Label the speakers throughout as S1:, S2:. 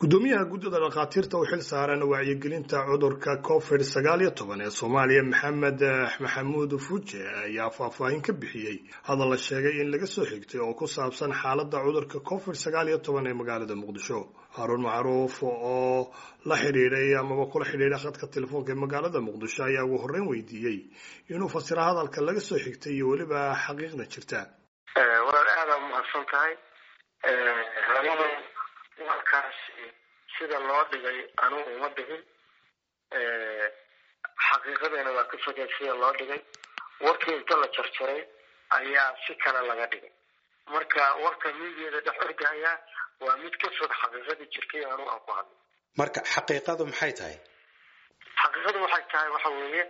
S1: gudoomiyaha guddida dhakhaatiirta u xil saaran wacyigelinta cudurka covid sagaal iyo toban ee soomaaliya maxamed maxamuud fuje ayaa faahfaahin ka bixiyey hadal la sheegay in laga soo xigtay oo ku saabsan xaaladda cudurka covid sagaal iyo toban ee magaalada muqdisho haruun macruuf oo la xidhiidhay amaba kula xidhiidhay khadka telefoonka ee magaalada muqdisho ayaa ugu horreyn weydiiyey inuu fasiro hadalka laga soo xigtay iyo weliba xaqiiqda jirta
S2: walaal aada umahadsan tahay warkaasi sida loo dhigay anugu uma dhigin xaqiiqadeena waa ka fogeen sida loo dhigay warkii inta la jarjaray ayaa si kale laga dhigay marka warka miigeeda dhex ordahayaa waa mid ka fog xaqiiqadii jirtay anugu aan ku hadlay
S3: marka xaqiiqadu maxay tahay
S2: xaqiiqadu waxay tahay waxa weeye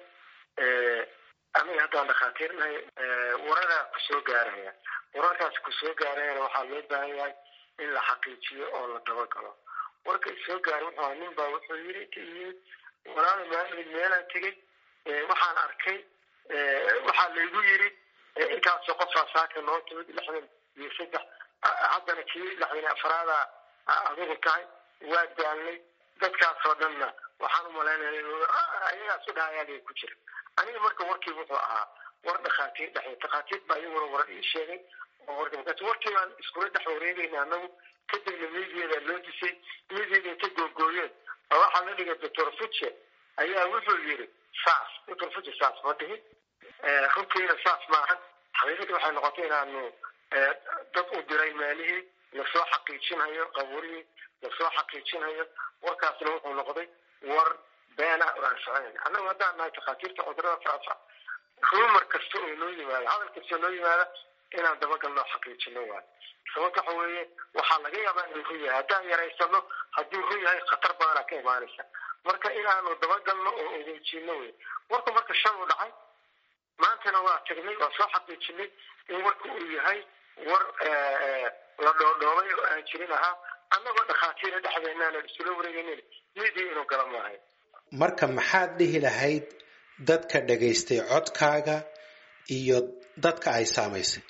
S2: aniga haddaan dhakhaatiirnahay wararaa kusoo gaaraya wararkaas kusoo gaarayana waxaa loo baahan yahay in la xaqiijiyo oo la dabagalo warka isoo gaaray wuxuu aha nin baa wuxuu yiri ka yimid walaala maalin meelaan tegey waxaan arkay waxaa laygu yiri intaasoo qofaa saaka noo timid lixdan iyo saddex haddana kii lixdan afraada adigu tahay waa daalnay dadkaasoo dhanna waxaan umalaynaya ayagaas u dhahayaaliga ku jira aniga marka warkii wuxuu ahaa war dhakhaatiir dhexey dhakhaatiir baa iyaguna warar ii sheegay markaas warkii baan iskula dhex wareegayna anagu kadibna miidiyadaa loo disay miidiyada inta googooyeen oo waxaa la dhigay doctor fuce ayaa wuxuu yiri saas doctor fuce saas ma dhihin runtiina saas maahan xaqiiqadii waxay noqotay inaanu dad u diray maalihii lasoo xaqiijinayo qabuurihii lasoo xaqiijinayo warkaasna wuxuu noqday war beena oo aan soconayn annagu haddaan nahay takhaatiirta cudurada faafa rumar kasta oo noo yimaada hadal kasta oo noo yimaada inaan dabagalnoo xaqiijino waayo sababta waxa weeye waxaa laga yaabaa inuu run yahay haddaan yaraysano hadduu run yahay khatar badanaa ka imaanaysa marka inaanu dabagalno oo ogeejino wey warka marka shan u dhacay maantana waa tagnay waa soo xaqiijinay in warka uu yahay war la dhoodhoobay oo aan jirin ahaa annagoo dhakhaatiira dhexdeenaana isula wareegaynin midii inuu gala maahay
S3: marka maxaad dhihi lahayd dadka dhagaystay codkaaga iyo dadka ay saamaysay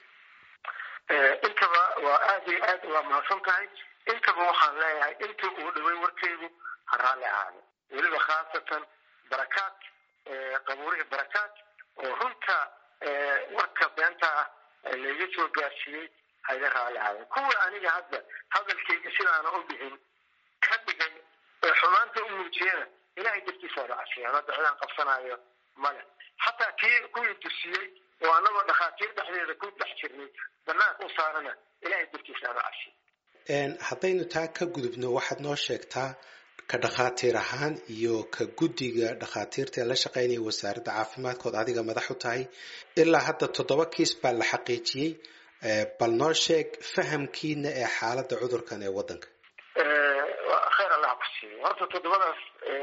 S2: intaba waa aada iyo aad waa mahadsan tahay intaba waxaan leeyahay inta uu dhaway warkeygu ha raalli ahaada weliba khaasatan barakaad qabuurihii barakaad oo runta warka beenta ah layga soo gaarsiiyey hayga raalli ahaada kuwa aniga hadda hadalkayga sidaana u bixin ka dhigay ee xumaanta u muujiyana ilahay dartiisaada casiyaan hadda cidaan qabsanaayo male xataa kii kuwii dusiyey oo anagoo dhakhaatiir dhexdeeda ku dhex jirnay banaanka u saarana ilahay dartiisa aanu casiy
S3: haddaynu taa ka gudubno waxaad noo sheegtaa ka dhakhaatiir ahaan iyo ka guddiga dhakhaatiirta ee la shaqaynaya wasaaradda caafimaadkood adiga madax u tahay ilaa hadda toddoba kiis baa la xaqiijiyey bal noo sheeg fahamkiina ee xaaladda cudurkan ee waddanka
S2: khayr allah ku siiyo horta toddobadaas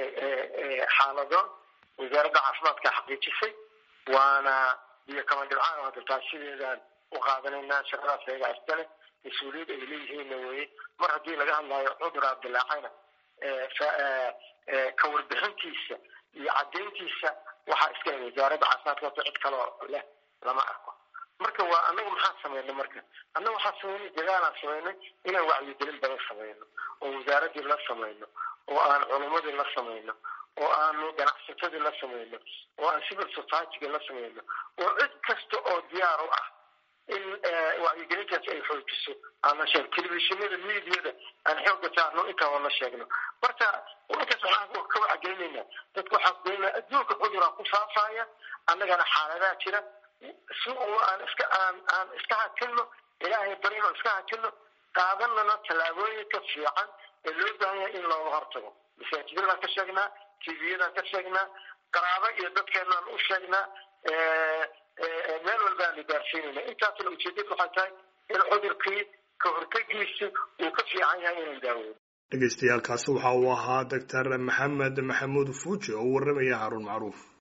S2: xaalado wasaaradda caafimaadka xaqiijisay waana biyo kama dhibcaan hadda taasideedaan u qaadanaynaa shaqadaas ayaga astale mas-uuliyad ay leeyihiinna weye mar haddii laga hadlayo cuduraa dilaacayna ka warbixintiisa iyo caddayntiisa waxaa iska wasaaradda caafimaadka horta cid kaloo leh lama arko marka waa anagu maxaan sameynay marka annaga waxaan sameynay dadaalaan sameynay inaan wacyigelin badan sameyno oo wasaaraddii la sameyno oo aan culumadii la sameyno oo aanu ganacsatadii la sameyno oo aan civil societyga la sameyno oo cid kasta oo diyaar u ah in wacyigelintaas ay xoojiso aan la sheegno telefishinada miidiyada aan xooga saarno intaa la sheegno marka intaas waxaan ka wacgelinayna dadka waxaan kugelinaa adduunka cuduraa ku faafaya annagana xaaladaha jira si uu aan iska aan aan iska hakilno ilaahay barino iska hakilno qaadanana tallaabooyinka fiican ee loo baahan yahay in looga hortago masaajidadaan ka sheegnaa tviyadaan ka sheegnaa qaraabo iyo dadkeenaan u sheegnaa meel walbaanu gaarsiinayna intaasna ujeedadu waxay tahay in cudurkii ka hortagiisi uu ka fiican yahay inaan daaweyno
S1: dhegaystayaaalkaasi waxa uu ahaa doctor maxamed maxamuud fuuje oo u warramaya haruun macruuf